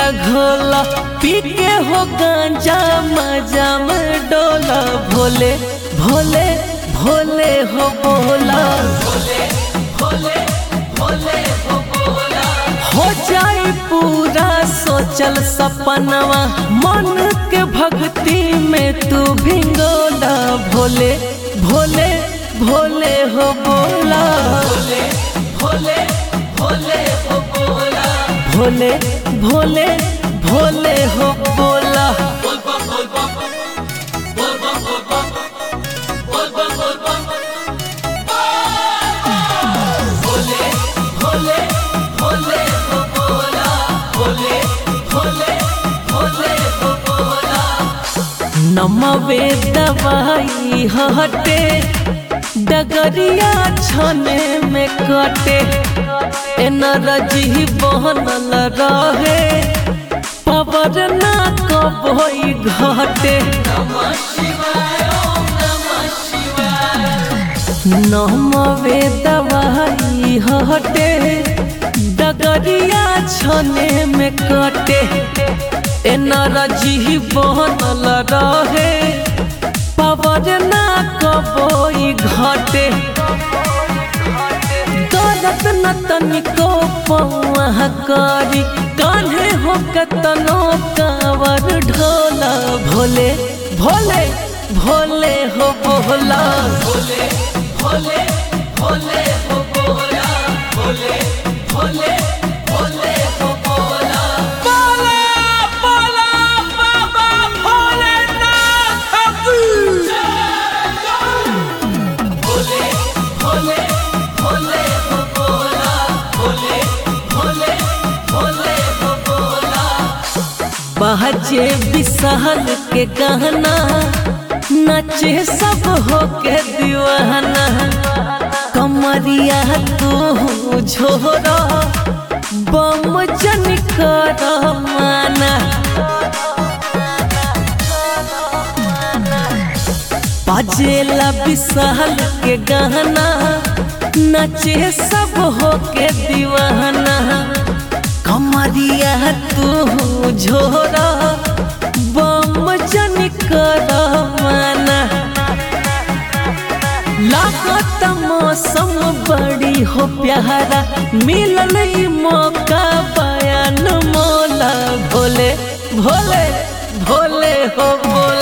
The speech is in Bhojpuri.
घोला पी के हो गांजा मजा में डोला भोले भोले भोले हो बोला हो जाए पूरा सोचल सपनवा मन के भक्ति में तू भिंगोला भोले भोले भोले हो बोला भोले भोले हो बोला भोले भोले भोले हो बोला नमवे दवाई हटे डगरिया छने में कटे एनर्जी बनल रहे पवर ना कबई घटे नमवे दवाई हटे डगरिया छने में कटे एनर्जी बनल रहे पवर ना कबई घटे दर्द न तनिको पौआ करी कान्हे हो कतनो कावर ढोला भोले भोले भोले हो बोला भोले भोले भोले हो बोला भोले भोले भोले हो बोला बोला बोला बाबा भोलेनाथ की भोले भोले भोले हो बोला भोले भोले भोले हो बोला बहजे विशाल के गहना नचे सब हो के दीवाना कमरिया तू झोरा बम जन कर माना बाजेला विशाल के गहना नचे सब हो के दीवाना कमरिया तू झोरा बम जन कर माना लागत मौसम बड़ी हो प्यारा मिलल ई मौका बयान मोला भोले भोले भोले हो बोला